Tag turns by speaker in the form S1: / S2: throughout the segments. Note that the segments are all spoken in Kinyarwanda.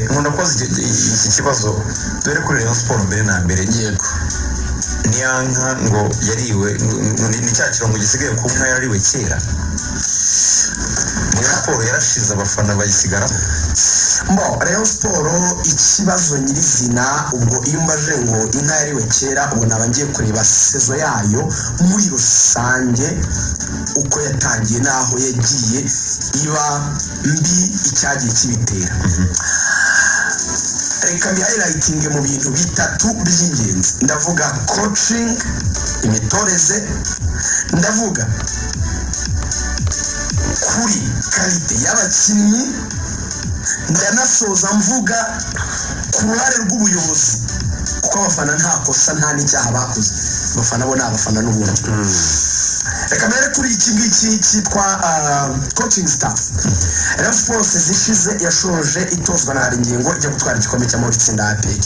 S1: nkunda koza iki kibazo dore kuri rayon siporo mbere na mbere
S2: yego
S1: niya nka ngo yariwe ngo ni ni cya kirango gisigaye ku nka yariwe kera rayon siporo yarashize abafana bayisigaraho
S2: mbo rayon siporo ikibazo nyirizina ubwo iyo mbaje ngo inka yariwe kera ubu naba ngiye kureba sezo yayo muri rusange uko yatangiye n'aho yagiye iba mbi icyagiye kibitera reka mbihayilayitinge mu bintu bitatu by'ingenzi ndavuga kocingi imitoreze ndavuga kuri karite y'abakinnyi ndanasoza mvuga ku ruhare rw'ubuyobozi kuko abafana nta kosa nta n'icyaha bakoze abafana bo ni abafana n'ubundi reka mbere kuri iki ngiki cyitwa coaching staff rero siporo zishize yashoje itozwa na hari ingingo ijya gutwara igikombe cy'amahoro itsinda aperi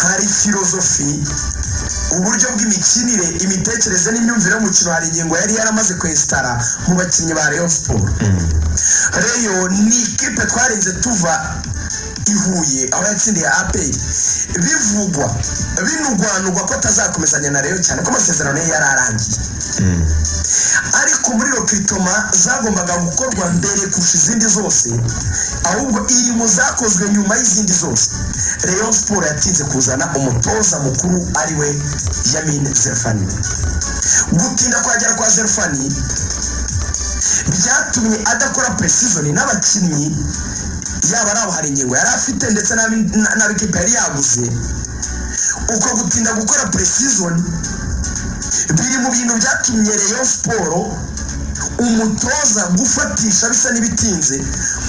S2: hari filozofi uburyo bw'imikinire imitekerereze n'imyumvire y'umukino hari ingingo yari yaramaze kwesitara mu bakinnyi ba rayon siporo reyo ni ikipe twarinze tuva i huye aho yatsindiye aperi bivugwa binugwanugwa ko atazakomezanya na reyo cyane ko amasezerano ye yari arangiye ariko muri rokitoma zagombaga gukorwa mbere kurusha izindi zose ahubwo iri mu zakozwe nyuma y'izindi zose rayon siporo yatinze kuzana umutoza mukuru ari we yamine zerfani gutinda kwagera kwa zerfani byatumye adakora preseason n'abakinnyi yaba ari abo hari ingingo yari afite ndetse n'abi- na- n'ab'ikipe yari yaguze uko gutinda gukora preseason biri mu bintu byatumye rayon siporo umutoza gufatisha bisa n'ibitinze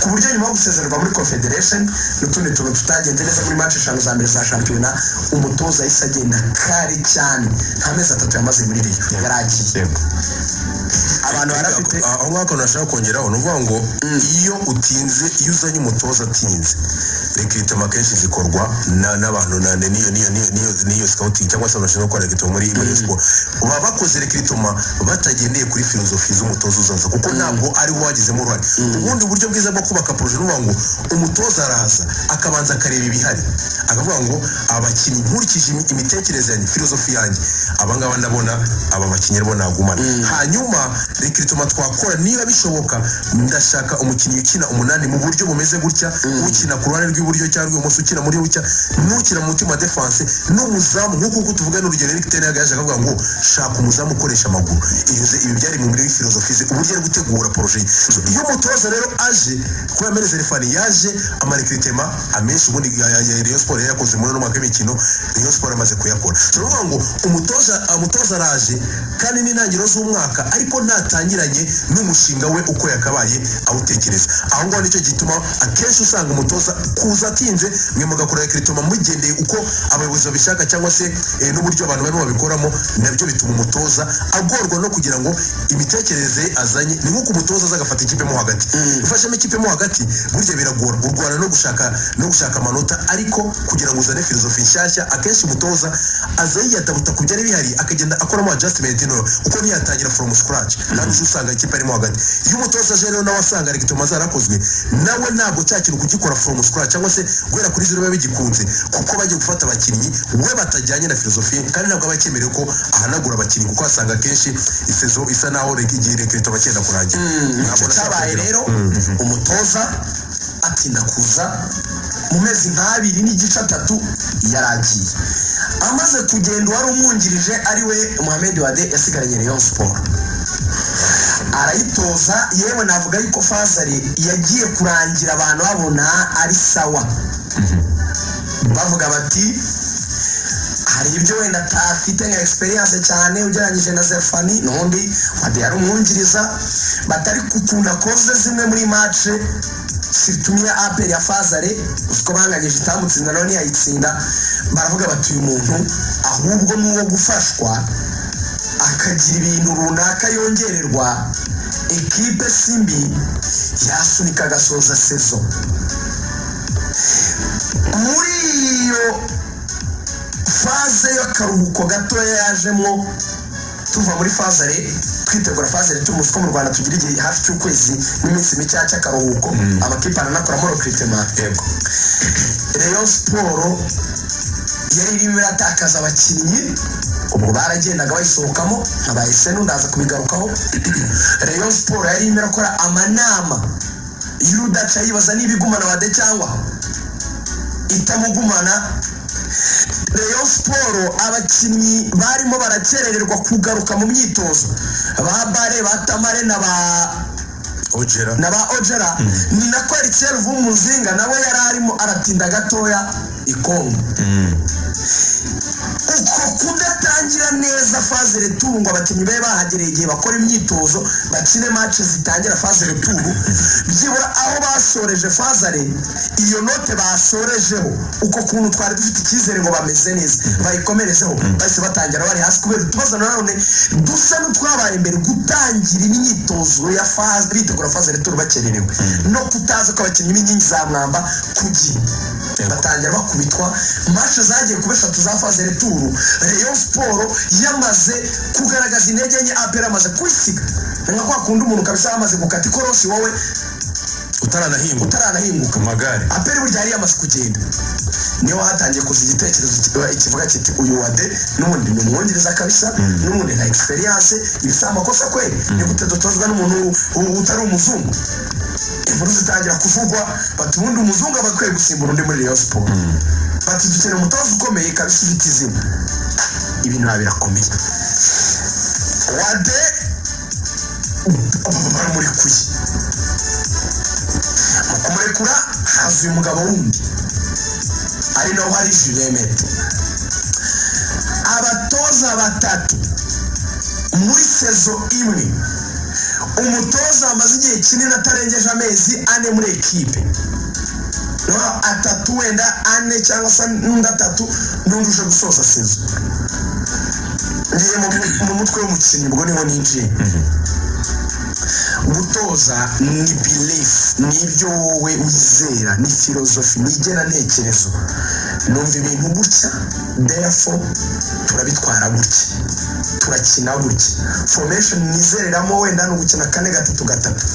S2: ku buryo nyuma yo gusezererwa muri confederation n'utundi tuntu tutagenze neza muri match eshanu za mbere za shampiyona umutoza yahise agenda kare cyane nta mezi atatu yamaze muri rayon yari agiye abantu bari bafite
S3: aho ngaho akantu nashaka kongeraho ni ukuvuga ngo iyo utinze iyo uzanye umutoza atinze rekritema akenshi zikorwa na- n'abantu na- na- n'iyo niyo niyo niyo niyo scouting cyangwa se abantu bashinzwe gukora rekritema muri muri siporo baba bakoze rekritema batagendeye kuri filozofi z'umutoza uzaza kuko ntabwo ari we wagizemo uruhare ubundi buryo bwiza bwo kubaka poroje ni ukuvuga ngo umutoza araza akabanza akareba ibihari akavuga ngo abakinnyi nkurikije imi- imitekerereze yanjye filozofi yanjye abangaba ndabona aba bakinnyi bo nagumana hanyuma rekiritoma twakora niba bishoboka ndashaka umukinnyi ukina umunani mu buryo bumeze gutya ukina ku ruhande rw'iburyo cyangwa rw'ibumoso ukina muri bucya n'ukina mu mutima defense n'umuzamu nk'uko uko tuvugana urugero Eric Ten Hag yaje akavuga ngo shaka umuzamu ukoresha amaguru iyo ze- ibi byari mu muri filozofi ze uburyo ari gutegura poroje ye So, iyo umutoza rero aje kuba yameneze refani yaje amarekiritema amenshi ubundi ya- ya- ya Rayon Sport yari yakoze muri uno mwaka w'imikino Rayon Sport amaze kuyakora turavuga ngo umutoza umutoza araje kandi n'intangiriro z'umwaka ariko ntatangiranye n'umushinga we uko yakabaye awutekereza aho ngaho nicyo gituma akenshi usanga umutoza kuza atinze mwe mugakora rekiritoma mugendeye uko abayobozi babishaka cyangwa se eh, n'uburyo abantu barimo babikoramo nabyo bituma umutoza agorwa no kugira ngo imitekerereze ye azanye ni nk'uko umutoza aza agafata ikipe mo hagati ufashemo ikipe mo hagati burya biragora urwana no gushaka no gushaka amanota ariko kugira ngo uzane filozofi nshyashya akenshi umutoza aza yiyatabuta ku byari bihari akagenda akoramo adjustment ntoya kuko ntiyatangira from scratch kandi uzi usanga ikipe arimo hagati iyo umutoza aje rero nawe asanga regitoma zarakozwe nawe ntabwo cya kintu kugikora from scratch cyangwa se guhera kuri zero biba bigikunze kuko bagiye gufata abakinnyi we batajyanye na filozofi ye, kandi ntabwo aba akemerewe ko ahanagura abakinnyi kuko asanga akenshi isezo isa naho reg- igihe regitoma cyenda kurangira Ntabwo
S2: icyo
S3: nashaka
S2: cyabaye
S3: kugira-
S2: rero umutoza atinda kuza mu mezi nk'abiri n'igice atatu yaragiye amaze kugenda uwari umwungirije ari we muhammed wade yasigaranye rayon siporo arayitoza yewe navuga yuko fazari yagiye kurangira abantu babona ari sawa bavuga bati hari ibyo wenda atafite nka experience cyane ugereranyije na zefani n'undi wade yari umwungiriza batari kukunda koze zimwe muri mace situmye aperi ya fazare uko banganyije itamutsinda nawe ntiyayitsinda baravuga bati uyu muntu ahubwo ni uwo gufashwa akagira ibintu runaka yongererwa ekipe simbi yasunika agasoza sezo muri iyo faze y'akaruhuko gatoya yajemo tuva muri fazare twitegura faze ritumus ko mu rwanda tugira igihe hafi cy'ukwezi n'iminsi mikeya cy'akaruhuko amakipe aranakoramo rekiritema
S1: yego
S2: reyo siporo yari irimo iratakaza abakinnyi ubwo baragendaga bayisohokamo abaye senu ndaza kubigarukaho reyo siporo yari irimo irakora amanama y'urudaca yibaza niba igumana wade cyangwa itamugumana reyo siporo abakinnyi barimo barakerererwa kugaruka mu myitozo ba bare ba tamare na ba
S3: ojera
S2: na ba ojera ni na ko erikiel vumuzinga nawe yari arimo aratinda gatoya ikongo uko kudatangira neza faze returu ngo abakinnyi babe bahagereye igihe bakora imyitozo bakine mace zitangira faze returu byibura aho basoreje fazare iyo note basorejeho uko kuntu twari dufite icyizere ngo bameze neza bayikomerezeho bahise batangira bari hasi kubera utubazo nanone dusa n'utwabaye mbere gutangira imyitozo ya faze bitegura faze returu bakererewe no kutaza kw'abakinnyi b'inkingi za mwamba ku gihe batangira bakubitwa mashe zagiye kuba eshatu za faze returu reyo siporo yamaze kugaragaza intege nke apera amaze kwisiga ni nka kwa kundi umuntu kabisa yamaze gukata ikorosi wowe
S3: utaranahinguka
S2: utaranahinguka
S1: amagare
S2: apera burya yari yamaze kugenda niyo hatangiye kuza igitekerezo ki- kivuga kiti uyu wade n'ubundi ni umwongereza kabisa n'ubundi nta egisperiyanse ibi si amakosa kwe ni gute dutozwa n'umuntu u- utari umuzungu inkuru zitangira kuvugwa bati ubundi umuzungu aba akwiye gusimbura undi muri reyo siporo bati dukeneye umutoza ukomeye kabisa ufite izina ibi nta birakomeye wade baramurekuye mu kumurekura haza uyu mugabo wundi ari naho hari juremete abatoza batatu muri sezo imwe umutoza amaze igihe kinini atarengeje amezi ane muri ekipe naho atatu wenda ane cyangwa se n'undi atatu n'undi uje gusoza sezo ngiye mu mu mutwe w'umukinnyi ubwo niho ninjiye gutoza ni belief ni ibyo wowe wizera ni filozofi ni igerantekerezo numva ibintu gutya therefore turabitwara gutya turakina gutya formation nizereramo wenda ni ugukina kane gatatu gatatu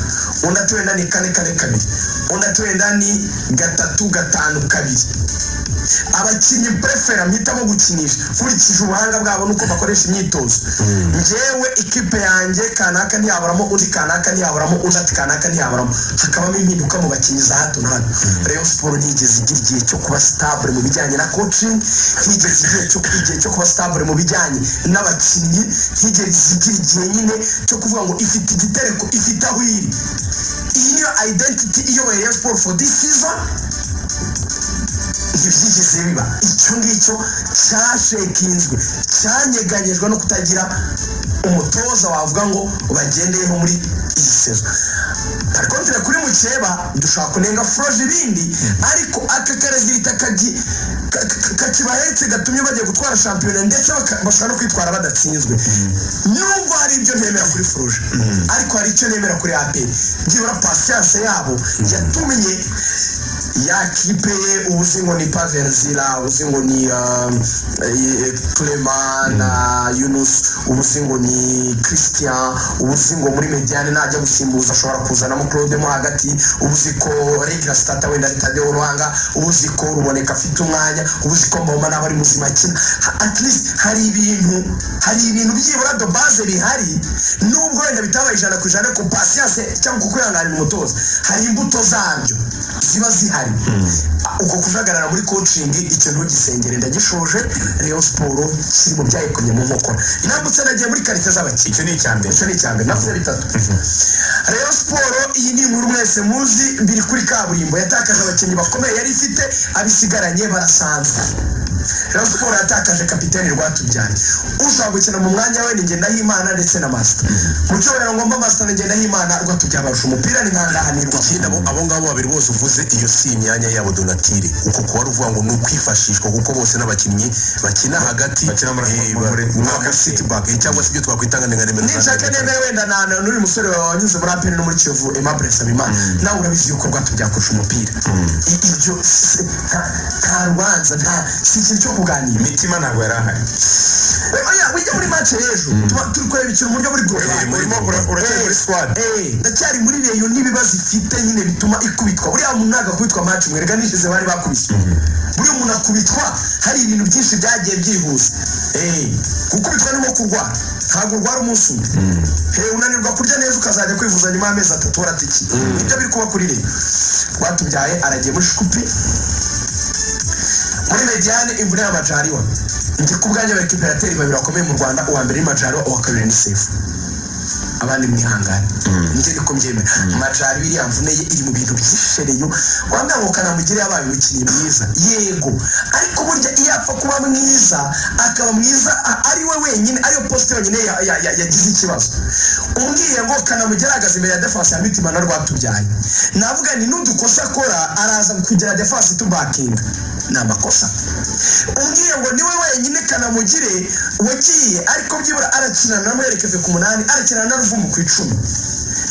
S2: undi ati wenda ni kane kane kabiri undi ati wenda ni gatatu gatanu kabiri abakinnyi prefera mpitamo gukinisha nkurikije ubuhanga bwabo nuko bakoresha imyitozo njyewe ikipe yanjye kanaka ntiyaburamo undi kanaka ntiyaburamo undi ati kanaka ntiyaburamo hakabamo impinduka mu bakinnyi za hato na hato reyo siporo ntigeze igira igihe cyo kuba sitabure mu bijyanye na coaching ntigeze igihe cyo igihe cyo kuba sitabure mu bijyanye n'abakinnyi ntigeze igira igihe nyine cyo kuvuga ngo ifite igitereko ifite aho iri iyi niyo identity iyoboye reyo siporo for this season ntibyigeze biba icyo ngicyo cyashekinzwe cyanyeganyejwe no kutagira umutoza wavuga ngo bagendeyeho muri iyi sezo tari kontere kuri mukeba dushobora kunenga foroje ibindi ariko aka karezita kakibahetse gatumye bagiye gutwara shampiyona ndetse baka- bashobora no kwitwara badatsinzwe nubwo hari ibyo ntemera kuri foroje ariko hari icyo nemera kuri aperi byibura pasiyanse yabo yatumye ya kipe ye uzi ngo ni paverzila uzi ngo ni um, eh, clema na yunus ubuzi ngo ni christian ubuzi ngo muri mediane najya gusimbuza ashobora kuzanamo claude mo hagati ubuzi ko regira stata wenda ritajya uruhanga ubuzi ko ruboneka afite umwanya ubuzi ko mboma naba ari muzima akina Ha- at least hari ibintu hari ibintu byibura do base bihari nubwo wenda bitaba ijana ku ijana ku pasiyanse cyangwa ku kwihanganira umutoza hari imbuto zabyo ziba zihari uko kujagarara muri kocingi icyo ntugisengere ndagishoje reyo siporo kiri mu byayikumye mu nkokora nambutse nagiye muri karite z'abakinnyi
S1: icyo ni icya mbere
S2: icyo ni icya mbere navuze bitatu reyo siporo iyi ni inkuru mwese muzi biri kuri kaburimbo yatakaje abakinnyi bakomeye yari ifite abisigaranye barasanzwe reyo siporo yatakaje kapitani rwatubyaye ushobora gukina mu mwanya we ni ngendahimana ndetse na masita mu cyubahiro ngomba masita na ngendahimana rwatubyaye abarusha umupira ni nkangahanirwa
S3: ikindi abo abo ngabo babiri bose uvuze iyo si imyanya yabo donatire uko kuba ari uvuga ngo ni ukwifashishwa kuko bose n'abakinnyi bakina hagati
S1: Bakina muri-
S3: eh,
S1: muri- muri-
S3: ba- nka city back eh, cyangwa se ibyo twakwita nka nimero za-
S2: nishaka nemera wenda nta n'uyu musore wawe wanyuze muri aperi no muri kiyovu aimable nsabimana nawe urabizi yuko rwatubyakurusha umupira I- ibyo si- nta nta rubanza nta si ikintu ikintu cyo kuganira
S1: imitima ntabwo yari ahari
S2: oya ujya muri match y'ejo tuba turi kureba ikintu mu buryo buri groupe
S3: Eh, muri
S1: urimo
S3: groupe.
S1: uracyari muri squad
S2: Eh, ndacyari muri reyo n'ibibazo ifite nyine bituma ikubitwa buriya umuntu ntabwo akubitwa match mwerega nishize bari bakubiswe buriya umuntu akubitwa hari ibintu byinshi byagiye byihuse Eh, gukubitwa ni nko kurwa ntabwo urwara umunsi umwe Eh, unanirwa kurya neza ukazajya kwivuza nyuma y'amezi atatu waratiki ibyo biri kuba kuri reyo rwatubyaye aragiye muri shikupi muri mediyane imvune y'amajariwa njye ku bwanjye bari kiperateri babiri bakomeye mu rwanda uwa mbere ni majariwa uwa kabiri ni sefu abandi mwihangane njye niko mbyemera majari biriya mvune ye iri mu bintu byishereyo wambwira ngo kanamugire yabaye umukinnyi mwiza yego ariko burya iyo apfa kuba mwiza akaba mwiza a- ari we wenyine ariyo posite yonyine ya- ya- ya- yagize ikibazo umbwiye ngo kanamugire ahagaze imbere ya defense ya mitima na rwatubyaye navuga ni n'udukosa akora araza kugira defense itubakinga ni amakosa umbwiye ngo niwe wenyine kanamugire wagiye ariko byibura arakinana na muherekeze ku munani arakinana na ruvumu ku icumi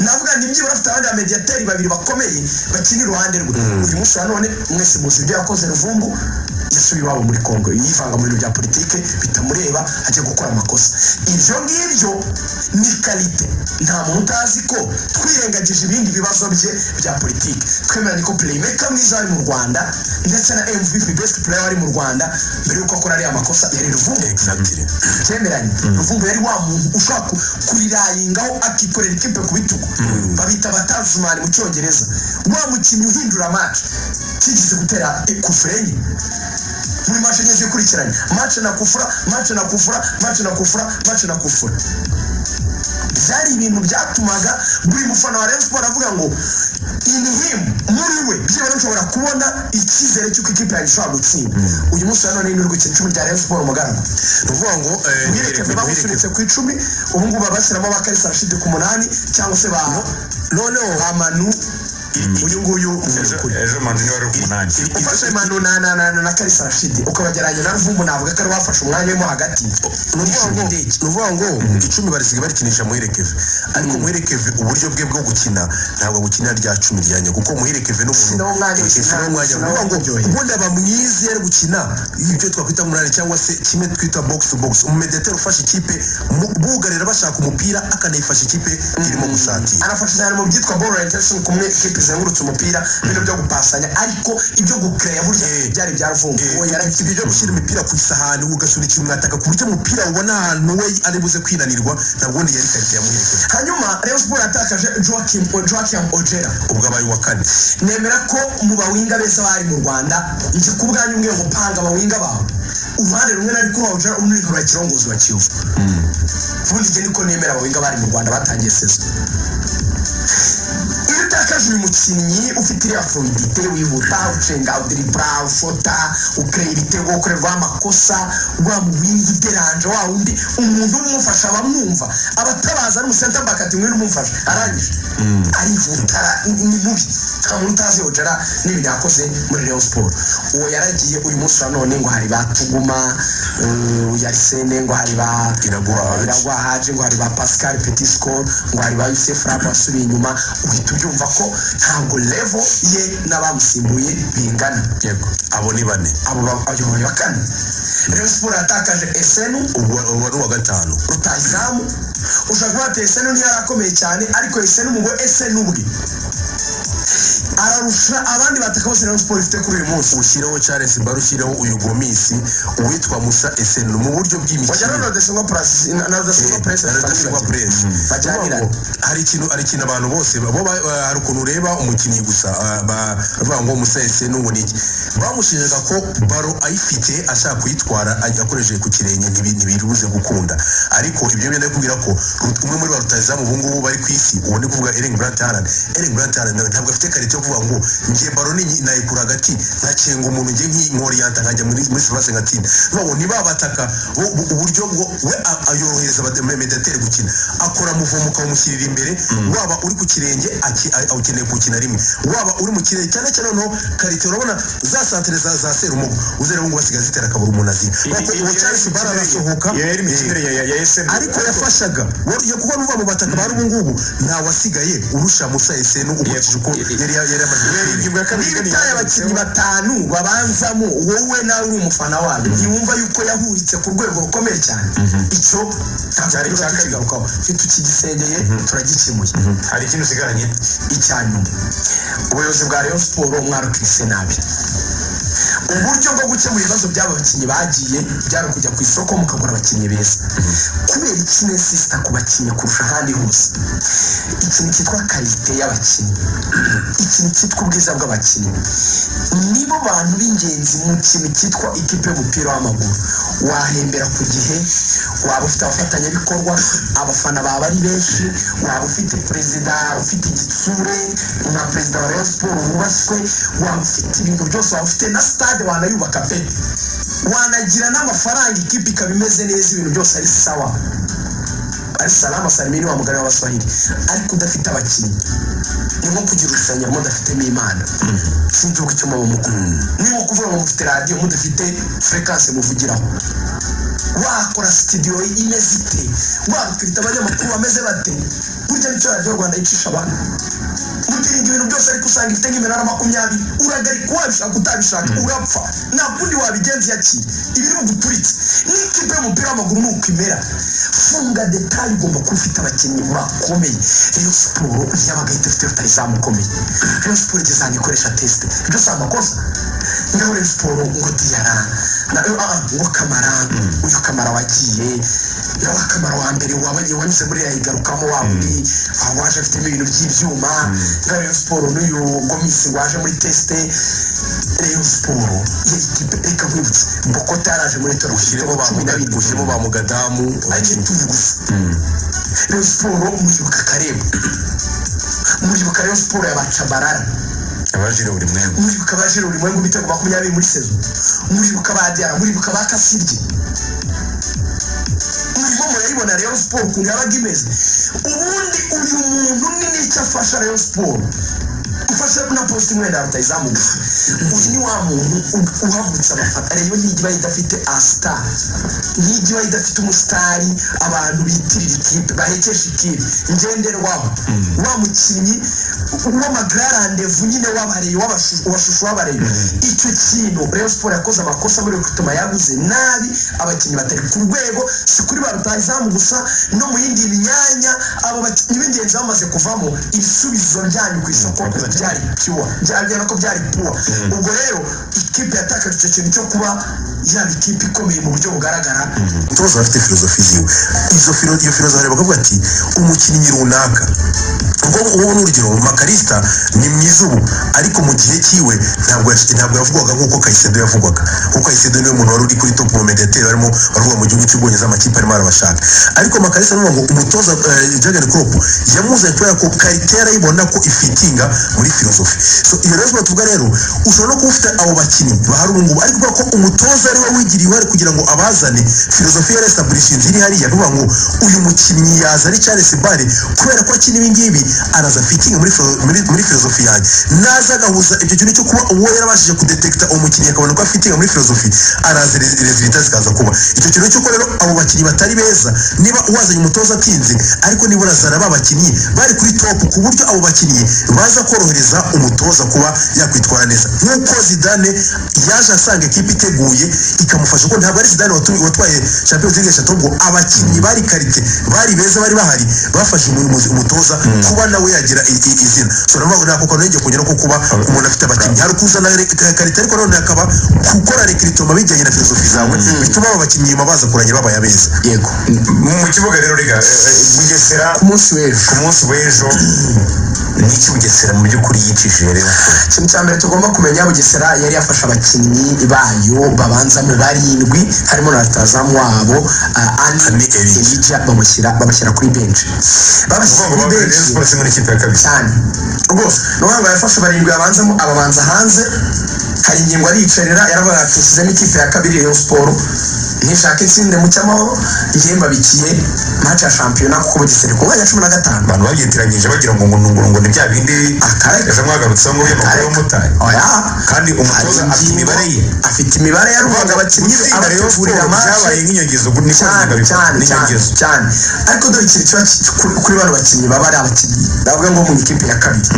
S2: navuga ngo nibyibura afite abandi bamediyateri babiri bakomeye bakina iruhande rwe uyu munsi wa none mwese muzi ibyo yakoze ruvumbu yasubiye iwabo muri kongo yivanga mu bintu bya politike bitamureba ajya gukora amakosa ibyo ngibyo ni karite nta muntu utazi ko twirengagije ibindi bibazo bye bya politike twemeranye ko playmaker mwiza ari mu rwanda ndetse na mvp best player wari mu rwanda mbere y'uko akora ariya makosa yari ruvumbu
S3: exactly
S2: twemeranye ruvumbu yari wa muntu ushobora ku- kurirayingaho akikorera ikipe ku bitugu babita abatazimani mu cyongereza wa mukinnyi uhindura match kigeze gutera eh, kufure enye muri match enye zikurikiranye match na kufura match na kufura match na kufura match na kufura byari ibintu byatumaga buri mufana wa Rayon Sports avuga ngo in him muri we byibura nshobora kubona icyizere cy'uko ikipe yanjye ishobora gutsinda uyu munsi wa none ni urwikino icumi rya Rayon Sports mugarama
S3: ni ukuvuga ngo eh,
S2: mwirekeze bamusunitse ku icumi ubu ngubu babashyiramo bakarisa rashidi ku munani cyangwa se ba noneho amanu uyu nguyu
S1: ejo ejo manu niwe wari ku munani
S2: ufashe manu na na na na- na karisa rashidi ukabageranya na ruvumbu navuga ko ari wafashe umwanya wo mo hagati
S3: ni ukuvuga ngo- ni ukuvuga ngo icumi barisiga barikinisha muherekeve ariko muherekeve uburyo bwe bwo gukina ntabwo bukina rya cumi ryanya kuko muherekeve n'umuntu
S2: Sinaho umwanya,
S3: Eh, eh,
S2: sinaho-
S3: sinaho umwanya. Ni
S2: sinaho
S3: ukuvuga ngo
S2: uburyohe.
S3: ubundi aba mwiza iyo ari gukina ibyo twakwita munani cyangwa se kimwe twita box to box umumedeteri ufashe ikipe mu- bugarira bashaka umupira akanayifasha ikipe irimo gusatira
S2: arafasha cyane mu byitwa ball orientation kumwe ikipe izengurutse umupira ibintu byo gupasanya ariko ibyo gukereya burya
S3: Eh.
S2: byari bya ruvumbu
S3: Eh,
S2: uwo
S3: ibyo byo gushyira imipira ku isahani ugasunikira umwataka ku buryo umupira ubona ahantu we ari buze kwinanirwa ntabwo ubundi yari karite yamuherekeza
S2: hanyuma Rayon Sports yatakaje Joachim Joachim Ojera
S3: ubwo abaye uwa kane
S2: nemera ko mu bawinga beza bari mu rwanda njye ku bwanyu umwe gupanga abawinga bawe uruhande rumwe nari kubabuja undi ntura kirongozi wa kiyovu ubundi njye niko nemera abawinga bari mu rwanda batangiye sezo iyo utakaje uyu mukinnyi ufite iriya fluidite wihuta ucenga udiribura ufota ukereye ibitego ukorerwa amakosa wa muwinga uderanje wa wundi umuntu umufasha abamwumva abatabaza n'umusenta mbakati mwene umumfasha arangije arihuta ni ni mubi nta muntu utazi yogera n'ibintu yakoze muri Rayon Sport uwo yaragiye uyu munsi wa none ngo hari ba Tuguma eh, yari sene ngo hari ba
S3: Iraguha Haji.
S2: Iraguha Haji ngo hari ba Pascal Petit Score ngo hari ba Yusuf Rapa asubiye inyuma uhita ubyumva ko ntabwo level ye n'abamusimbuye bingana
S3: yego abo ni bane
S2: abo bayoboye bakane Rayon Sport yatakaje Esenu
S3: uwa uwa ni uwa gatanu
S2: rutayizamu ushobora kuba wateye esenu ntiyari akomeye cyane ariko esenu mu bwo esenu bwe ararusha abandi bataka bose rayon siporo ifite kuri uyu munsi
S3: ushyireho charles baro ushyireho uyu gomisi uwitwa musa esenu mu buryo
S2: bajyana na
S3: bw'imikino
S2: rodesingwa purasi na rodesingwa puresi
S3: Eh, Rudasingwa Press.
S2: bajyaniranye
S3: Ni ukuvuga ngo hari ikintu hari ikintu abantu bose bo ba- ba- hari ukuntu ureba umukinnyi gusa ah, ba- baravuga ngo musa esenu ngo ni iki bamushinjaga ko baro ayifite ashaka kuyitwara ajya akoresheje ku kirenge ntibi- ntibiruze gukunda ariko ibyo benda kubwira ko Rut- umwe muri ba rutayizamu ubu ngubu bari ku isi uwo ni kuvuga Erling Brandt Haaland Erling Brandt Haaland ntabwo afite karite yo kuvuga ngo njye baro ni nayikura hagati nkacenga umuntu njye nk'inkoriyanta nkajya muri muri survase ngatsinda nabo ntibabataka bo- bu- uburyo bwo we a- ayorohereza abademedeteri gukina akora muvumo ukamushyirira imbere waba uri ku kirenge aki- a- awukeneye kuwukina rimwe waba uri mu kirenge cyane cyane noneho karite urabona za santere za za serumugo uzareba ngo basigaye zitera akabura umuntu azira Ariko uwo Charles Bara arasohoka
S1: iyo yari imikinire ya ya eseni
S3: ariko yafashaga Wa- ya- kuko nuva mu bataka bari ubu ngubu nta wasigaye urusha musa esenu ukurikije uko yari ya- yari yari amaze
S2: niba itaye abakinnyi batanu babanzamo wowe nawe uri umufana wabo ntiwumva yuko yahuritse ku rwego rukomeye cyane icyo cyari cyakagarukaho tukigisengeye turagikemuye
S1: hari ikintu usigaranye
S2: icya nyuma ubuyobozi bwa rayon siporo mwarukise nabi uburyo bwo gukemura ibibazo by'aba bakinnyi bagiye byari kujya ku isoko mukagura abakinnyi beza kubera ikine sisita ku bakinnyi kurusha ahandi hose ikintu cyitwa karite y'abakinnyi ikintu cyitwa ubwiza bw'abakinnyi nibo bantu b'ingenzi mu kintu cyitwa ikipe y'umupira w'amaguru wahembera ku gihe waba ufite abafatanyabikorwa abafana baba ari benshi waba ufite perezida ufite igitsure nka perezida wa rayon siporo wubashywe waba ufite ibintu byose waba ufite na stade wanayubaka pe wanagira n'amafaranga ikipe ikaba imeze neza ibintu byose ari sawa ari salama salimini wa mugari w'abaswahili ariko udafite abakinnyi ni nko kugira urusengero mudafitemo imana sinzi uko icyo muba mukuru ni nko kuvuga ngo mufite radiyo mudafite furekanse muvugiraho wakora sitidiyo imeze ite wakwirinda abanyamakuru bameze bate burya nicyo radiyo rwanda yicisha abantu mugirinda ibintu byose ariko usanga ifite nk'iminara makumyabiri uragarika wabishaka utabishaka urapfa nta kundi wabigenza iki ibi ni uguturitse n'ikipe y'umupira w'amaguru ni uko imera funga detaye ugomba kuba ufite abakinnyi bakomeye rero siporo ntiyabaga ahita afite rutayizamu ukomeye rero siporo igeze ahantu ikoresha tesite ibyo si amakosa ngaho rero siporo ngo diyara na ah, ngo kamara uyu kamara wagiye nawe kamara wa mbere wabanye wanyuze muri yayigarukamo wa wundi waba waje afitemo ibintu by'ibyuma ngaho rero siporo n'uyu gomisi waje muri tesite rero siporo yari ikipe reka nkwibutse bokota yaraje muri toro
S3: ushyiremo ba Muga- ushyiremo ba mugadamu
S2: ajye tubugusa rero siporo muribuka kareba muribuka rero siporo yabacabarara
S1: abajire buri mwemwe
S2: muribuka abajira buri mwenge ibitego makumyabiri muri sezo muribuka ba diara muribuka ba kasirye murimo murayibona rero siporo ukuntu yabaga imeze ubundi uyu muntu ni n'icyo afasha rero siporo ufashe na posite umwenda rutayizamu gusa uyu ni wa muntu u- uhagurutsa abafana rero ntigiba idafite asita ntigiba idafite umusitari abantu bitirira ikipe bahekesha ikipe ngenderwaho wa mukinnyi w'amagararandevu nyine w'abareye w'abashusho w'abareye icyo kintu rero siporo yakoze amakosa muri gutuma yaguze nabi abakinnyi batari ku rwego si kuri ba rutayizamu gusa no mu yindi myanya abo bakinnyi b'ingenzi bamaze kuvamo ibisubizo byanyu ku isoko byari piwa byagera ko byari puwa ubwo rero ikipe yatakaje icyo kintu cyo kuba yaba ikipe ikomeye mu buryo bugaragara
S3: umutoza afite filozofi ziwe izo filo- iyo filozofi areba akavuga ati umukinnyi runaka ubwo ubu ni urugero makarista ni mwiza ubu ariko mu gihe cyiwe ntabwo yash- ntabwo yavugwaga nk'uko kayisedo yavugwaga kuko kayisedo niwe muntu wari uri kuri top momenteteri arimo aravuga mu gihugu cy'ubwongereza amakipe arimo arabashaka ariko makarista aravuga ngo umutoza eh, jurgen klopp yamuzanye kubera ko karite yarayibona ko ifitinga muri filozofi so iyo rero tuvuga rero ushobora no kuba ufite abo bakinnyi bahari ubu ngubu ariko kubera ko umutoza ari we wigiriye uruhare kugira ngo abazane filozofi ya restabulishinzi iri hariya bivuga ngo uyu mukinnyi yaza ari Charles Bare kubera ko akina ibi ngibi araza fitinga muri, filo- muri, muri filozofi yanjye naza agahuza ibyo kintu cyo kuba uwo yarabashije kudetekita uwo mukinnyi akabona ko afitinga muri filozofi araza rezilita zikaza kuba icyo kintu cy'uko rero abo bakinnyi batari beza niba uwazanye umutoza atinze ariko niba urazana ba bakinnyi bari kuri top ku buryo abo bakinnyi baza korohereza umutoza kuba yakwitwara neza nk'uko zidane yaje asanga ikipe iteguye ikamufasha kuko ntabwo ari zidane watu- watwaye champions league eshatu ahubwo abakinnyi bari karite bari beza bari bahari bafashe umuyobozi umutoza kuba nawe yagira i- i- izina so navuga ngo nako kantu yongeye kongera ko kuba umuntu afite abakinnyi hari ukuzana re- ka- karite ariko nanone hakaba gukora rekiritoma bijyanye na filozofi zawe bituma aba bakinnyi nyuma baza kurangira babaye abeza
S2: yego
S1: mu kibuga rero rega eh, eh, bugesera
S2: ku munsi w'ejo
S1: ku munsi w'ejo ni iki bugesera mu by'ukuri yicishije rero
S2: ikintu cya mbere tugomba kumenya bugesera yari yafashe abakinnyi bayo babanza mu barindwi harimo na rutazamu wabo ah, ani
S3: Ani Elija.
S2: elija bamushyira babashyira kuri benshi babashyira
S1: uvuga ngo
S2: kuri
S1: babiri
S2: benshi
S1: siporo simwe n'ikipe ya kabiri
S2: cyane rwose ni ukuvuga ngo yafashe barindwi yabanzamo ababanza hanze hari ingingo ariyicarira yaravuga ati nshyizemo ikipe ya kabiri rayon siporo ntishaka itsinde mu cyamahoro njyewe mbabikiye match ya shampiyona kuko bugesera ku mwanya wa cumi na gatanu
S1: abantu babyitiranyije bagira ngo ngo ngo ngo ni bya bindi
S2: Akareka.
S1: ejo mwagarutseho ngo y'amakuru y'umumotari
S2: oya
S1: kandi umutoza
S2: Hari
S1: afite imibare ye
S2: ingingo- afite imibare yaruhaga abakinnyi be
S1: Gutsinda Rayon
S2: abategurira
S1: Sports
S2: match
S1: byabaye nk'inyogezo ubu niko
S2: cyane
S1: bivuga
S2: cyane cyane
S1: nk'inyogezo
S2: cyane ariko dore ikintu kiba ki- kuri- kuri bano bakinnyi baba ari abakinnyi bavuga ngo mu ikipe ya kabiri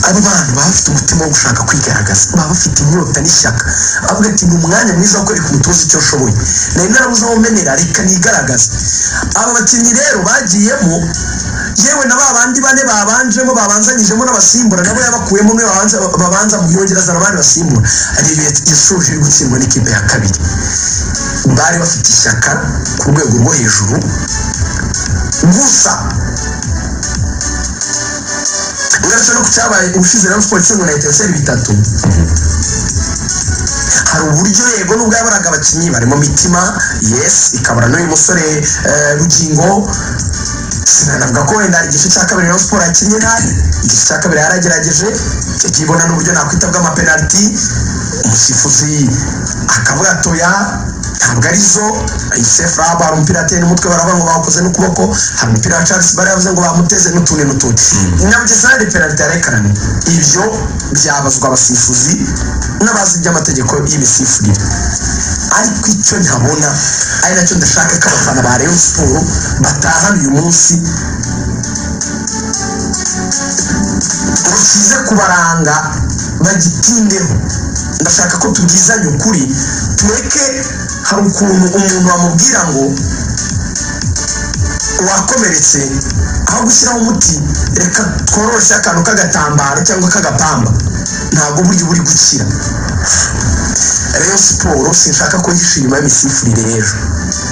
S2: abo bantu baba bafite umutima wo gushaka kwigaragaza baba bafite inyota n'ishyaka avuga ati ni umwanya mwiza wo kwereka umutoza icyo ashoboye nari narabuze aho menera reka nigaragaze aba bakinnyi rero bagiyemo yewe na ba bandi bane babanjemo babanzanyijemo n'abasimbura nabo yabakuyemo umwe babanza babanza mu yongera azana abandi basimbura ariyo yasoje iri gutsindwa n'ikipe ya kabiri bari bafite ishyaka ku rwego rwo hejuru gusa uretse no ku cyabaye ubushize rero siporo itsindwa na etenseri bitatu hari uburyo yego nubwo yabaraga abakinnyi barimo mitima yesi ikabara n'uyu musore eh, rugingo sinavuga ko wenda igice cya kabiri rero siporo yakinnye nabi igice cya kabiri yaragerageje ikibona n'uburyo nakwita bw'amapenaliti umusifuzi akavuga atoya ntabwo ari zo isefu raba hari umupira ateye n'umutwe baravuga ngo bawukoze n'ukuboko hari umupira wa charles bari yavuze ngo bamuteze n'utundi n'utundi nyamugeza hari penaliti yarekaranye ibyo byabazwa abasifuzi n'abazi iby'amategeko y'ibisifurire ariko icyo ntabona ari nacyo ndashaka ko abafana ba Rayon Sport batahana uyu munsi rukize kubaranga bagitindeho ndashaka ko tubwizanye ukuri tureke hari ukuntu umuntu bamubwira ngo wakomeretse aho gushyiraho umuti reka tworoshye akantu k'agatambaro cyangwa k'agapamba ntabwo burya buri gukira Rayon siporo sinshaka ko yihisha inyuma y'imisifuririre ejo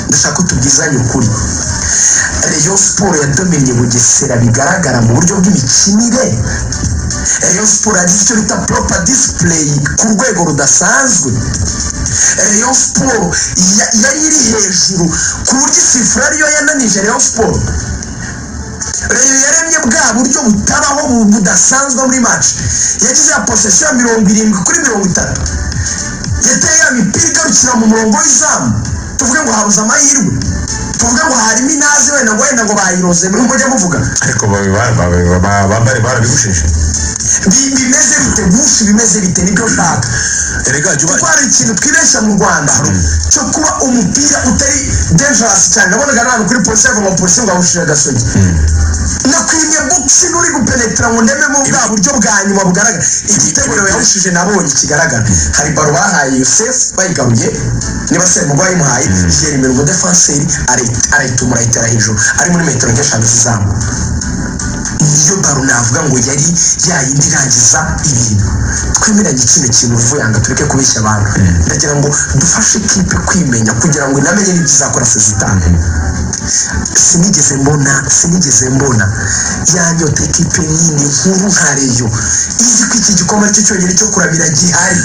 S2: ndashaka ko tubwizanye ukuri Rayon siporo yadomennye bugesera bigaragara mu buryo bw'imikinire Rayon siporo yagize icyo bita proper display ku rwego rudasanzwe Rayon siporo ya- yari iri hejuru ku buryo isifura ariyo yananije Rayon siporo reyo yaremye bwa buryo butabaho bu- budasanzwe muri match yagize ya posesiyo ya mirongo irindwi kuri mirongo itatu yateye ya mipira igarukira mu murongo w'izamu tuvuge ngo habuze amahirwe tuvuge ngo harimo inazi wenda ngo wenda ngo bayiroze mujya muvuga
S1: ariko bari bari barabigushishe
S2: Bi- bimeze bite gushi bimeze bite nibyo nshaka
S3: erega jya
S2: kuko
S3: uba
S2: hari ikintu twibeshya mu rwanda cyo kuba umupira utari dangerous cyane nabonaga nabi kuri polisi yava mu polisi ngo awushire agasogi nakwimye bukisi n'uri gupenetera ngo ndememo bwa buryo bwa nyuma bugaragara igitego yawushije nabonye kigaragara hari baro bahaye yosefu bayigaruye niba se mugwa yimuhaye yera imirongo defanseri arayitumura ayitera hejuru ari muri metero nk'eshanu z'izamu niyo baro navuga ngo yari yayindi irangiza ibintu twemeranye kino kintu vuyanga tureke kubeshya abantu ndagira ngo dufashe kipe kwimenya kugira ngo inamenye n'ibyo izakora sezitani sinigeze mbona sinigeze mbona yanyote kipe nini nkuru nka reyo izi ko iki gikombe aricyo cyonyine cyo kurabira gihari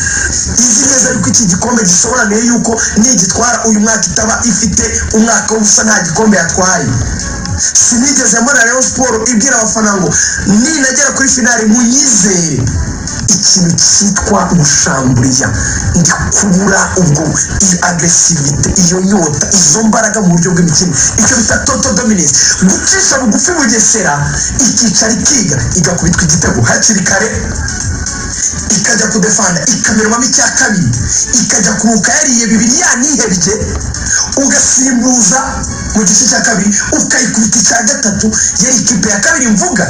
S2: izi neza yuko iki gikombe gisobanuye yuko nigitwara uyu mwaka itaba ifite umwaka w'ubusa nta gikombe yatwaye sinigeze mbona rero siporo ibwira abafana ngo ninagera kuri finali munyizere ikintu cyitwa gushamburiya ndi kubura ubwo iyi agasivite iyo nyota izo mbaraga mu buryo bw'imikino icyo bita toto dominance gucisha bugufi bugesera ikicara ikiga igakubitwa igitego hakiri kare ikajya kudefanda ikamerwamo icya kabiri ikajya kuruka yariye bibiri yanihebye ugasimbuza mu gice cya kabiri ukayikubita icya gatatu yari ikipe ya kabiri mvuga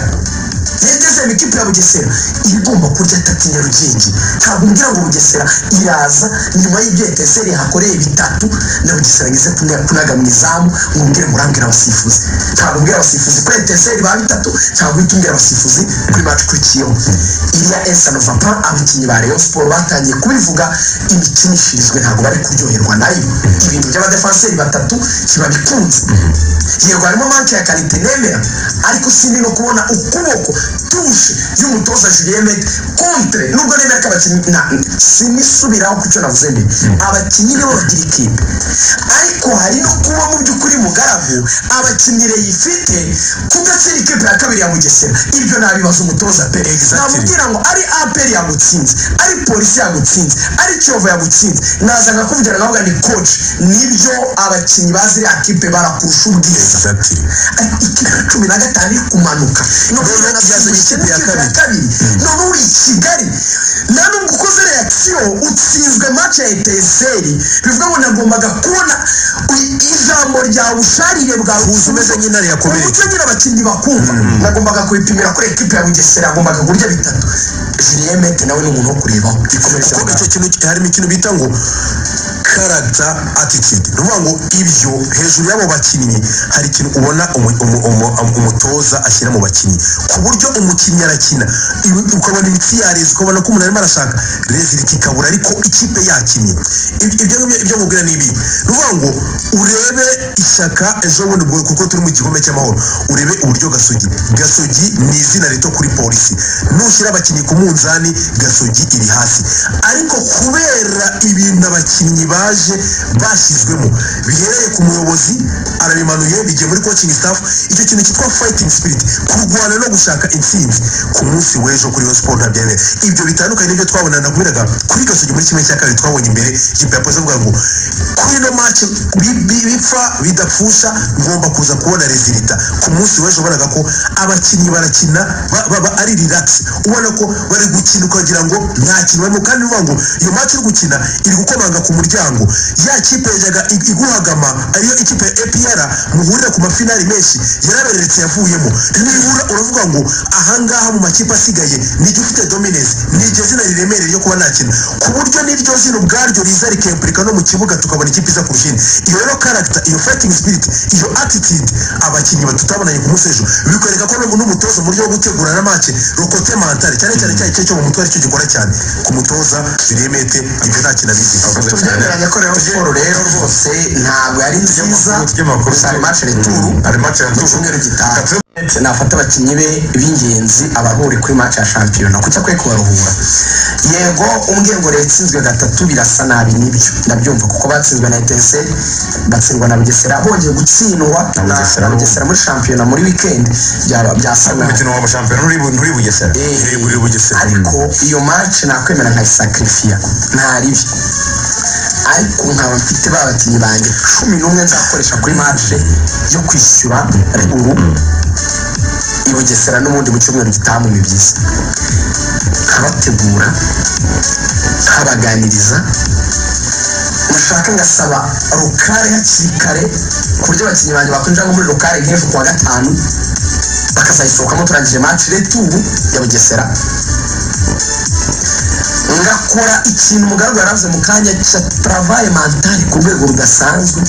S2: yageze mu ikipe ya bugesera iba igomba kurya atatu nyarugenge ntabwo umbwira ngo bugesera iraza nyuma y'ibyo eteseri yahakoreye bitatu na bugesera ngeze kuna- kunaga mu izamu ngo mbwire murambwira abasifuzi ntabwo umbwira abasifuzi kuri eteseri ba bitatu ntabwo uhita umbwira abasifuzi kuri maci ikurikiyeho iriya esano vapa abakinnyi ba rayon siporo batangiye kubivuga imikinishirizwe ntabwo bari kuryoherwa nayo ibintu by'abadefanseri batatu kiba bikunze yego harimo manke ya karite nemera ariko sindi no kubona ukuboko tushe y'umutoza julien mede kontre nubwo nemera ko abakinnyi na sinisubiraho ku cyo navuze mbere abakinnyi nibo bagira ikipe ariko hari no kuba mu by'ukuri mugaragu abakinnyi yifite kudatsira ikipe ya kabiri ya bugesera ibyo nabibaza umutoza pe
S3: Exactly.
S2: namubwira ngo ari aperi yagutsinze ari polisi yagutsinze ari kiyovu yagutsinze naza nkakuvugira nawe ni koci nibyo abakinnyi ba ziriya kipe barakurusha ubwiza
S3: Exactly.
S2: ikipe cumi na gatanu iri kumanuka noneho
S3: Noneho
S2: yanabyazanye ikipe ya kabiri noneho uri i kigali nta nubwo ukoze react sitasiyo utsinzwe mace ya eteseri bivuga ngo nagombaga kubona i- ijambo ryawe usharire bwawe
S3: Kuza umeze nk'intare yakubise.
S2: umucyo nyine abakinnyi bakumva nagombaga kubipimira kuri ekipe ya bugesera agombaga kurya bitatu julien mete nawe ni umuntu wo kurebaho gikomeje
S3: kuko icyo kintu harimo ikintu bita ngo karagita atitude ni ukuvuga ngo ibyo hejuru y'abo bakinnyi hari ikintu ubona umu- umu- umu- umutoza ashyira mu bakinnyi ku buryo umukinnyi arakina ibi- ukabona imitsi yareze ukabona ko umuntu arimo arashaka reziliti ikabura ariko ikipe yakinnye Ibi- ibyo ngibyo- ibyo nkubwira ni ibi ni ukuvuga ngo urebe ishyaka ejo bundi bwo- kuko turi mu gikombe cy'amahoro urebe uburyo gasogi gasogi ni izina rito kuri polisi nushyira abakinnyi ku munzani gasogi iri hasi ariko kubera ibintu abakinnyi baje bashyizwemo bihereye ku muyobozi arabimanuye bigiye muri coaching staff icyo kintu cyitwa fighting spirit kurwana no gushaka intsinzi ku munsi w'ejo kuri Rayon Sport ntabyemewe ibyo bitandukanye n'ibyo twabona nakubwiraga kuri gasogi muri kimwe cya kabiri twabonye imbere ikipe ya polisi avuga ngo kuri ino match bi- bi- bipfa bidapfusha ngomba kuza kubona rezilita ku munsi w'ejo ubonaga ko abakinnyi barakina ba- ba- ba- ari relax ubona ko bari gukina ukagira ngo nta kintu barimo kandi uvuga ngo iyo match uri gukina iri gukomanga ku muryango ya kipe yajyaga ig- iguhagama ariyo ikipe ya APR muhurira ku mafinari menshi yarabereretse yavuyemo nibura uravuga ngo ahangaha mu makipe asigaye nijya ufite dominance nijya zina riremereye ryo kuba nakina ku buryo n'iryo zina ubwaryo riza rikempurika no mu kibuga tukabona ikipe iza kurusha indi iyo rero character iyo fighting spirit iyo attitude abakinnyi batutabonanye ku munsi w'ejo bikwereka ko n'ubu n'umutoza mu buryo bwo gutegura na match rokote mentale cyane cyane cya gice cyo mu mutwe aricyo gikora cyane ku mutoza Juliemete ibyo nta kintu abizi
S2: tubyemeranya ko rero siporo rero rwose ntabwo yari nziza
S1: ry'amakuru
S2: gusa hari match retour
S1: hari match ya
S2: ku cyumweru gitaha nafata abakinnyi be b'ingenzi abahuri kuri match ya shampiyona kuko akwiye kubaruhura yego umbwiye ngo leta itsinzwe gatatu birasa nabi nibyo ndabyumva kuko batsinzwe na etese batsindwa na bugesera bongeye gutsindwa
S1: Na
S2: na
S1: Bugesera
S2: na bugesera muri shampiyona muri weekend byaba- byasa nabi
S1: umukino wa shampiyona uri bu- uri bugesera
S2: Eh,
S1: uri bugesera
S2: ariko iyo match nakwemera nkayisakrifiya ntaribi ariko nkaba mfite ba bakinnyi banjye cumi n'umwe nzakoresha kuri match yo kwishyura ruguru i bugesera n'ubundi mu cyumweru gitaha mu mibyizi nkabategura nkabaganiriza nashaka ngasaba rukare hakiri kare ku buryo abakinnyi banjye bakwinjira nko muri rukare nk'ejo kuwa gatanu bakazayisohokamo turangije match returu ya bugesera ngakora ikintu mugaragwa yaravuze mu kanya cya travaye mentale ku rwego rudasanzwe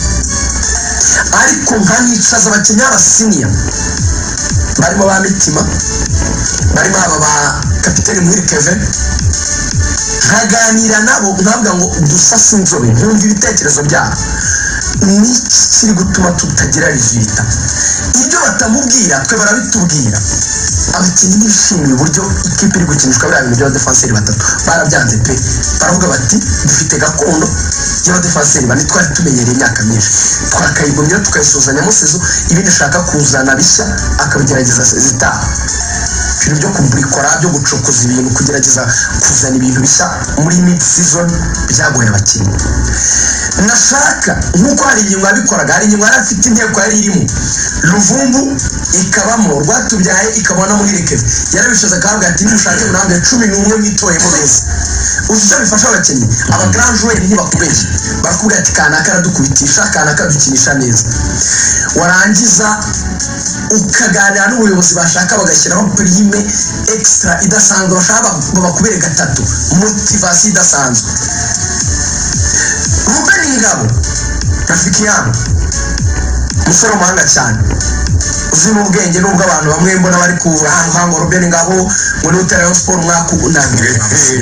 S2: ariko nkanicaza abakinnyi b'abasiniya barimo ba mitima barimo aba ba kapiteni muhiri keve nkaganira nabo nkavuga ngo dusase inzobe nkumva ibitekerezo byabo niki kiri gutuma tutagira rizita ibyo batamubwira twe barabitubwira abakinnyi bishimiye uburyo ikipe iri gukinishwa biriya bintu by'abadefanseri batatu barabyanze pe baravuga bati dufite gakondo y'abadefanseri bane twari tumenyereye imyaka myinshi twakayigumyeho tukayisuzanya musezo ibindi ashaka kuzana bishya akabigerageza zitaha ibintu byo kuburikora byo gucukuza ibintu kugerageza kuzana ibintu bishya muri mid season byagoye abakinnyi nashaka nk'uko hari ingingo yabikoraga hari ingingo yari afite inteko yari irimo ruvumbu ikabamo rwatubyaye ikabona muhirekeza yarabishoza akahabwa ati nimushake murambe cumi n'umwe mwitoremo beza uzi icyo bifasha abakinnyi abagarajure ntibakubeshye barakubwira ati kanaka aradukubitisha kanaka adukinisha neza warangiza ukaganira n'ubuyobozi bashaka bagashyiraho prime extra idasanzwe bashaka ba- babakubere gatatu motivasiyo idasanzwe Ruben Ingabo rafiki yangu umusore w'umuhanga cyane uzi n'ubwenge n'ubwo abantu bamwe mbona bari ku hango Ruben Ingabo ngo ni utera yo siporo umwaka unaniwe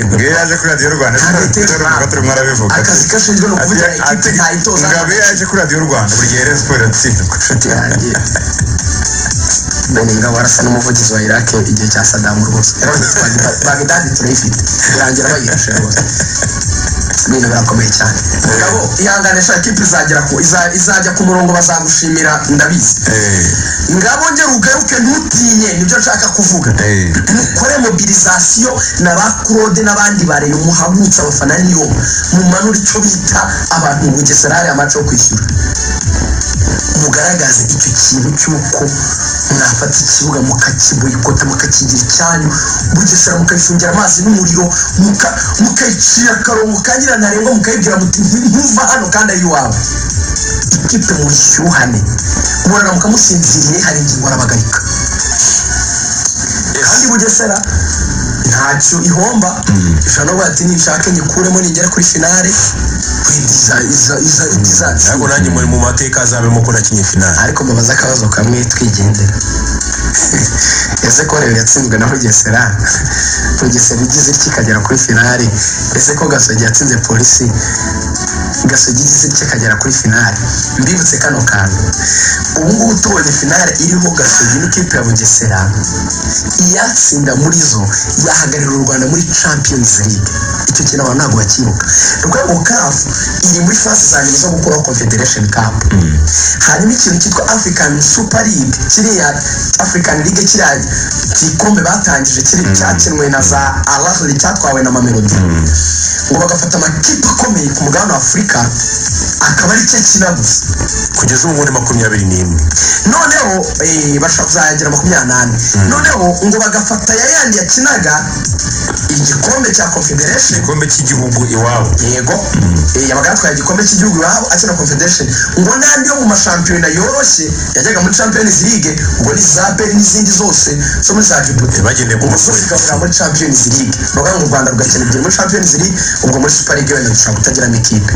S1: ngewe yaje kuri radiyo rwanda turi mwarabivuga
S2: akazi kashinzwe ni ukuvugira ikipe ntayitoza
S1: ngabe yaje kuri radiyo rwanda buri gihe rero siporo iratsindwa
S2: inshuti yanjye Beni Ngabo arasa n'umuvugizi wa Iraq igihe cya Saddam rwose Baghdad turayifite birangira bayirashe rwose ibintu birakomeye cyane Ngabo ihangane shaka ikipe izagera ku iza- izajya ku murongo bazagushimira ndabizi ngabo nge rugaruke ntutinye nibyo nshaka kuvuga
S1: Eh.
S2: mukore mobilizasiyo na ba claude n'abandi bareyo muhabutse abafana niyo mumanure icyo bita abantu mu bugesera hariya amace yo kwishyura mugaragaze icyo kintu cy'uko mwafata ikibuga mukakiboyikota mukakigira icyanyu bugesera mukabifungira amazi n'umuriro muka- mukayicira akarongo kagira ntarengwa mukayibwira muti "Nti- ntuva hano kandi ari iwawe ikipe mu bushyuhane murara mukamusinziriye hari ingingo arabagarika kandi bugesera ntacyo ihomba ishobora no kuvuga ati nishake nyikuremo ningera kuri finale wenda iza- iza- iza- izatsindwa."
S3: ariko nanjye muri mu mateka azabemo ko nakinye finale
S2: ariko mubaza akabazo kamwe twigendera ese ko rero yatsinzwe na bugesera bugesera igize iki ikagera kuri finale ese ko gasogi yatsinze polisi gasogi igize iki ikagera kuri finale mbibutse kano kantu ubu ngubu tubonye finale iriho gasogi n'ikipe ya bugesera iyatsinda muri zo yahagararira u rwanda muri champions league icyo kintu abantu ntabwo bakibuka rwego kafu iri muri fasi za nyuma zo gukuraho confederation cup hanyuma ikintu cyitwa african super league kiriya african league kiriya gikombe batangije kiri cyakinwe na za arasuri cyatwawe na mamelodi ngo bagafata amakipe akomeye ku mugabane wa afurika akaba ari cyo akina gusa
S3: kugeza ubu muri makumyabiri n'imwe
S2: noneho eh, bashobora kuzagera makumyabiri n'ane noneho ngo bagafata ya yandi yakinaga igikombe cya confederation
S1: igikombe cy'igihugu iwabo
S2: yego eh, yabaga yatwaye igikombe cy'igihugu iwabo akina confederation ngo n'andi yo mu mashampiyona yoroshye yajyaga muri champions league ngo ni zabe n'izindi zose zo muri za djibouti
S3: Eh, bagendeye ku
S2: umusozi
S3: mafoto.
S2: ikavura muri champions league bavuga ngo u rwanda rugakina ebyiri muri champions league ubwo muri super league wenda dushobora kutagiramo ikipe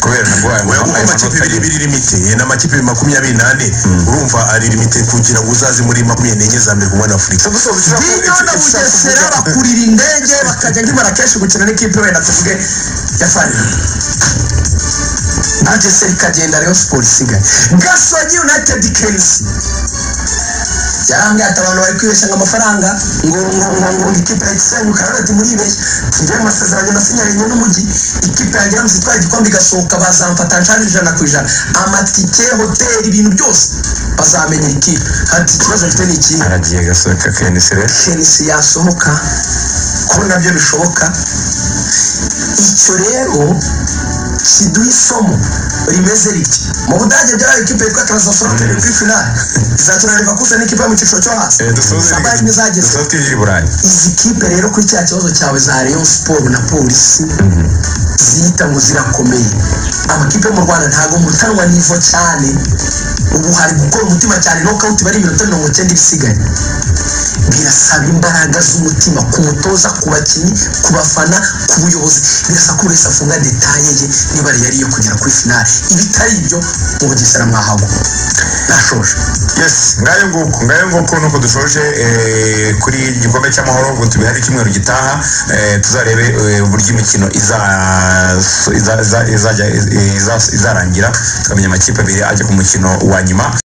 S1: kubera narwaye
S3: oya kuko amakipe
S1: amanota
S3: ibiri
S1: abiri.
S3: biri limite ye n'amakipe makumyabiri n'ane urumva ari limite kugira ngo uzaze muri makumyabiri n'enye za mbere ku mwana afurika
S2: bino na bugesera bakurira indege bakajya nk'i marakeshi gukina n'ikipe wenda tuvuge ya farine bugesera ikagenda rayon siporo isigaye gasogi united kensi yarambwira ati abantu bari kwibeshya ngo amafaranga ngo ngo ngo ngo ikipe ya gisenyi ukaba ati muribeshya tujye mu masezerano nasinyanye n'umujyi ikipe yagira ngo itwara igikombe igasohoka bazamfata nshari ijana ku ijana amatike hoteli ibintu byose bazamenya ikipe ati ikibazo mfite ni ikihe
S1: aragiye gasohoka kenisire
S2: chelsea yasohoka ko nabyo bishoboka icyo rero kiduha isomo rimeze riti mu budage byabaye ikipe yitwa transasonate ni kuri finale izakina leverkusen n'ikipe yo mu cyiciro cyo hasi sabayini izageze
S1: dusohoke ibiri burayi
S2: izi kipe rero kuri cya kibazo cyawe za rayon siporo na polisi ziyita ngo zirakomeye amakipe yo mu rwanda ntabwo murutanwa n'ivo cyane ubu hari gukora umutima cyane nokawuti bari iminota mirongo icyenda ibisigaye birasaba imbaraga z'umutima ku mutoza ku bakinnyi ku bafana ku buyobozi birasa ko buri wese afunga detaye ye niba yariye kugera kuri finale ibitari ibyo mu bugesera mwahago nashoje
S1: yes ngayo nguko ngayo nguko nuko dushoje eh, kuri igikombe cy'amahoro ubwo tubihari icyumweru gitaha eh, tuzarebe eh, uburyo imikino iza- iza- iza- izajya- iza- izarangira tukamenya amakipe abiri ajya ku mukino wa nyuma